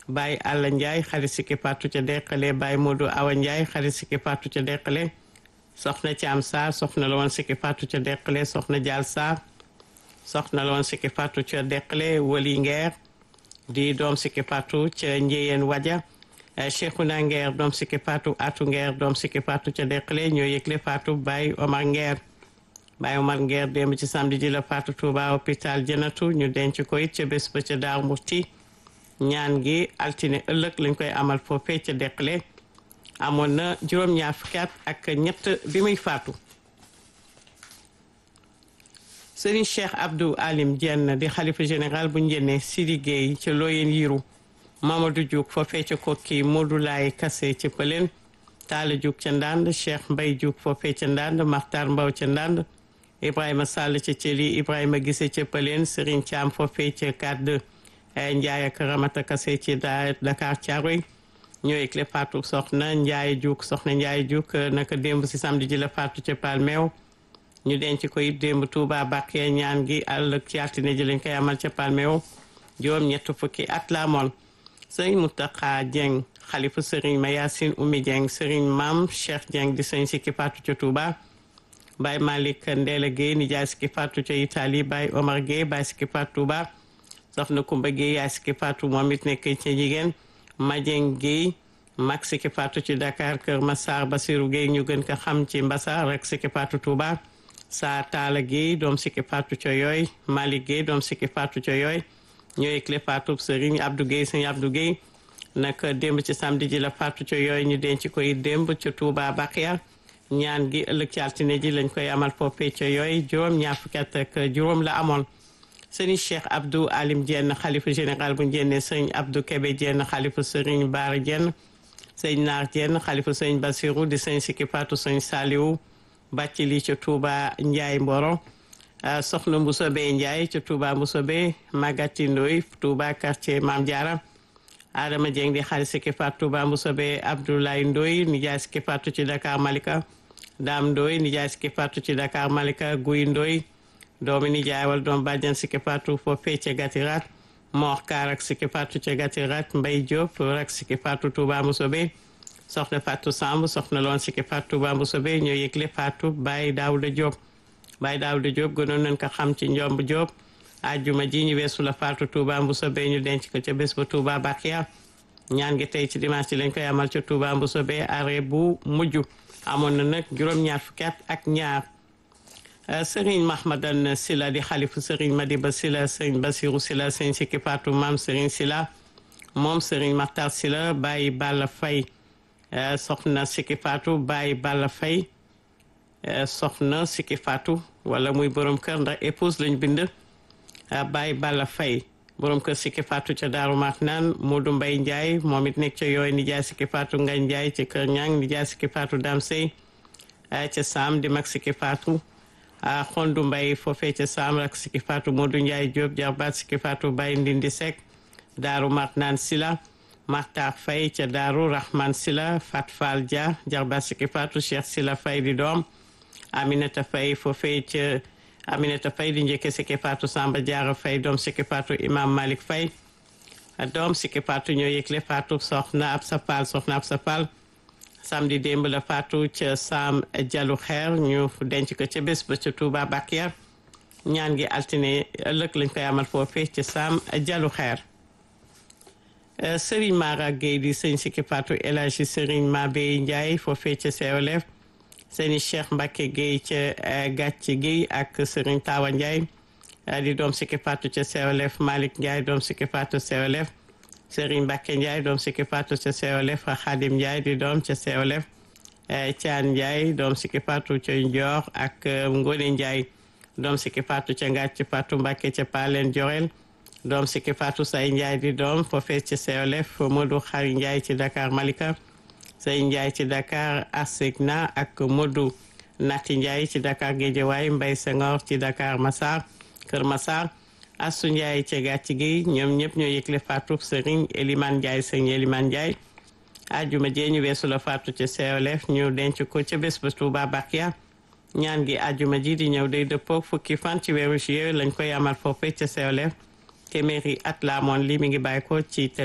Baye Alla Ndiaye xarit Sikki Fatou ca Deqale Baye Modou Awa Ndiaye xarit Sikki Fatou ca Deqale soxna Thiam Sarr soxna la woon Sikki Fatou ca Deqale soxna Dial Sarr soxna la woon Sikki Fatou ca Deqale Wali Ngeer di doom Sikki Fatou ca Njeyeen Waja Cheikhouna Ngeer doom Sikki Fatou Atu Ngeer doom Sikki Fatou ca Deqale ñoo yëgle Fatou Baye Omar Ngeer Baye Omar Ngeer démb ci samedi ji la Fatou Touba hôpital Janatu ñu denc ko it ca bés ba ca Daaru Muxti ñaan gi altine ëllëg lañ koy amal foofee ca Deqale amoon na juróom-ñaar fukki at ak ñett bi muy faatu Serigne Cheikh Abdou Alim Dieng di xalifa général bu njëne Sidi Gueye ca Loyen Yiru Mamadou Diouk foofee ca Kokki Modou Laye Kassé ca Pëleen Talla Diouk ca Ndand Cheikh Mbaye Diouk foofee ca Ndand Makhtar Mbaw ca Ndand Ibrahima Sall ca Thieli Ibrahima Gise ca Pëleen Serigne Thiam foofee ca Kadde Ndiaye ak Ramata Kassé ci Dakar Thiaroye ñooy clé Fatou soxna Ndiaye Diouk soxna Ndiaye Diouk naka démb si samedi ji la Fatou ca Palmeew ñu denc ko it démb Touba Bakke ñaan gi àll ci altine ji lañ koy amal ca Palmeew juróom ñett fukki at la amoon sëriñ Mountakha Dieng xalifa sëriñ Mayasin Oumy Dieng sëriñ Maam Cheikh Dieng di sëriñ Sikki Fatou ca Touba Baye Malick Ndéla Guèye nijaay Sikki Fatou ca Italie Baye Omar Guèye Baye Sikki Fatou Touba soxna Kumba Guèye yaay Sikki Fatou moom it nekk ca jigéen Madieng Guèye mag Sikki Fatou ci Dakar Kër Massar Basirou Guèye ñu gën ko xam ci Mbassar rek Sikki Fatou Touba saa Talla Guèye doom Sikki Fatou ca yooy Malick Guèye doom Sikki Fatou ca yooy ñooy clé Fatou Serigne Abdou Guèye Serigne Abdou Guèye nag démb ci samedi ji la Fatou ca yooy ñu denc koy démb ca Touba Bakhia ñaan gi ëllëg ci altine ji lañ koy amal foofee ca yooy juróom ñaar fukki at ak juróom la amoon Serigne Cheikh Abdou Alim Dieng xalifa général bu Ndiéné Serigne Abdou Kébé Dieng xalifa Serigne Bara Dieng Serigne Naar Dieng xalifa Serigne Bassirou di Serigne Sikki Fatou Serigne Saliou bàcc li ca Touba Ndiaye Mboro soxna Mbusobe Ndiaye ca Touba Mbusobe Magati Ndoy Touba quartier Mam Diara Adama Dieng di xarit Sikki Fatou Touba Mbusobe Abdoulaye Ndoy nijaay Sikki Fatou ci Dakar Malika Dame Ndoy nijaay Sikki Fatou ci Dakar Malika Guy Ndoy doomi nijaay wal doom bàjjan Sikki Fatou foofee ca Gatirat Mor Kaar ak Sikki Fatou ca Gatirat Mbay Diop rak Sikki Fatou Touba Mbusobe soxna Fatou Samb soxna loon Sikki Fatou Touba Mbusobe ñoo yëgle Fatou Baye Daouda Diop Baye Daouda Diop gënoon nañ ko xam ci njomb Diop ajjuma ji ñu weesu la Fatou Touba Mbusobe ñu denc ko ca bés ba Touba Bakhia ñaan gi tey ci dimanche lañ koy amal ca Touba Mbusobe arrêt bu mujj amoon na nag juróom-ñaar fukki at ak ñaar Serigne Mahmadan Sila di xalifu Serigne Madiba Sila Serigne Basirou Sila Serigne Sikki Fatou Maam Serigne Sila moom Serigne Makhtar Sila Baye Balla Faye soxna Sikki Fatou Baye Balla Faye soxna Sikki Fatou wala muy borom kër ndax épouse lañ bind Baye Balla Faye borom kër Sikki Fatou ca Daaru Marnaan Modou Mbaye Ndiaye moom it nekk ca yooyu nijaay Sikki Fatou Ngagne Ndiaye ca Kër Ñang nijaay Sikki Fatou Dam Sey ca Sam di mag Sikki Fatou Xondu Mbaye foofee ca Sam rak Sikki Fatou Modou Ndiaye Diop jarbaat Sikki Fatou Baye Ndindi Seck Daaru Marnaan Sila Maxtaar Faye ca Daaru Rahman Sila Fat Fall Dia jarbaat Sikki Fatou Cheikh Sila Faye di doom Aminata Faye foofee ca Aminata Faye di njëkke Sikki Fatou Samba Diarra Faye doom Sikki Fatou Imam Malik Faye doom Sikki Fatou ñoo yëgle Fatou soxna ab sa Fall soxna ab sa Fall samedi démb la Fatou ca Sam Jalu Xeer ñu denc ko ca bés ba ca Touba Bakhia ñaan gi altine ëllëg lañ koy amal foofee ca Sam Jalu Xeer Serigne Mara Gueye di sëñ Sikki Fatou El Hadji Serigne Mabey Ndiaye foofee ca COLF seeni Cheikh Mbacke Gueye ca Gàcce Gueye ak Serigne Tawa Ndiaye di doom Sikki Fatou ca COLF Malick Ndiaye doom Sikki Fatou COLF Serigne Mbacke Ndiaye doom Sikki Fatou ca COLF Khadim Ndiaye di doom ca COLF Thian Ndiaye doom Sikki Fatou ca Ndior ak Ngone Ndiaye doom Sikki Fatou ca Ngàcc Fatou Mbacke ca Palen Diorel doom Sikki Fatou Say Ndiaye di doom foofee ca COLF Modou Xari Ndiaye ci Dakar Malika Say Ndiaye ci Dakar Asegna ak Modou Nati Ndiaye ci Dakar Guédiawaye Mbaye Senghor ci Dakar Massar Kër Massar Assou Ndiaye ca gàcc gi ñoom ñëpp ñoo yëgle Fatou Serigne Elimane Ndiaye Serigne Elimane Ndiaye ajuma jee ñu weesu la Fatou ca COLF ñu denc ko ca bés ba Touba Bakhia ñaan gi ajuma ji di ñëw day dëppoo fukki fan ci weeru juillet lañ koy amal foofee ca COLF téeméeri at la amoon lii mi ngi bàyyi ko ci